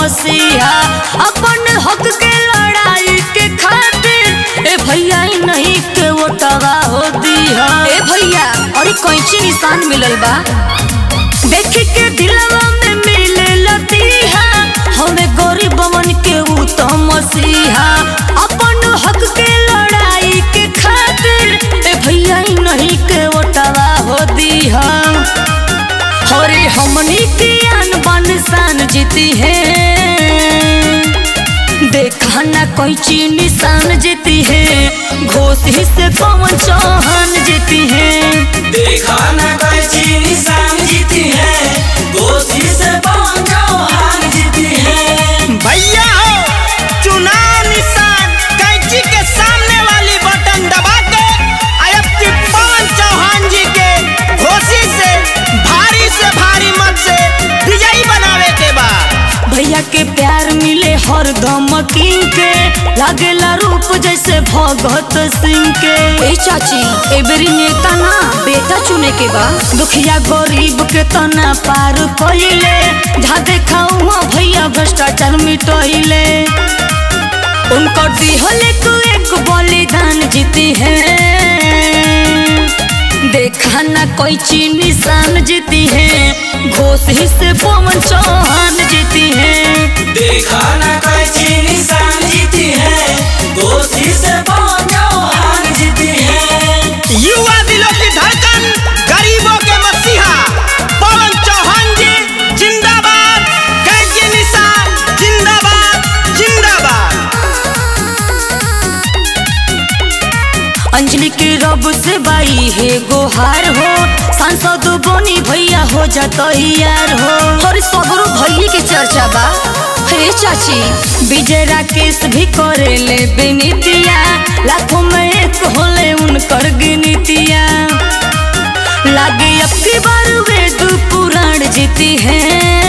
मसीहा अपन हक के लड़ाई के खातिर ए भैया ई नहीं के वोटवा हो दिहा ए भैया अरे कैंची निशान मिलल बा देख के दिलवा में मिले लतीहा हमें गरीबवन के ऊ तो मसीहा अपन हक के लड़ाई के खातिर ए भैया ई नहीं के वोटवा हो दिहा अरे हमनी की आन बान शान जीती है देखा ना कोई चीज निशान जीती है घोसी से पवन चौहान जीती है देखा न कैची निशान जीती है गोशी से पवन चौहान जीती है भैया हो चुनाव निशान कैंची के सामने वाली बटन दबा के अब की पवन चौहान जी के घोषी से भारी से भारी मत से विजयी बनावे के बा भैया के प्यार मिले हर धमकी के लागेला रूप जैसे भगत सिंह के ए चाची ए बेरी नेता ना बेटा चुने के बा दुखिया गरीब के तना पार कइले जहाँ देखा हुआ भैया भ्रष्टाचार मिटइले उनको दिहले को एक बलिदान जीती है देखा ना कोई चीज निशान जीती है घोसी से पवन चौहान जीती है देखा न कैची निशान जीती है गोशी से पवन चौहान जीती है युवा दिलों की धड़कन गरीबों के मसीहा पवन चौहान जी जिंदाबाद कैंची निशान जिंदाबाद जिंदाबाद अंजलि के रब से बाई है गोहार हो सांसद बनी भैया हो जाता यार हो हर सगरो भैया के चर्चा बा हे चाची विजय राकेश भी करे ले बेनीतिया लाखों में एक होले उनकर गिनतिया लागे अब की बार वेद पुराण जीती है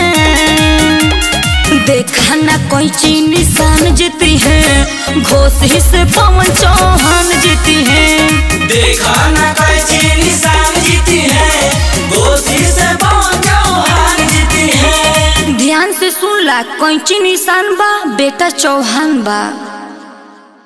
देखा ना कोई चीज निशान जीती है घोसी से पवन चौहान जीती है देखा न कैची निशान जीती है गोशी से पवन चौहान जीती है ध्यान से सुन ला कैंची निशान बा बेटा चौहान बा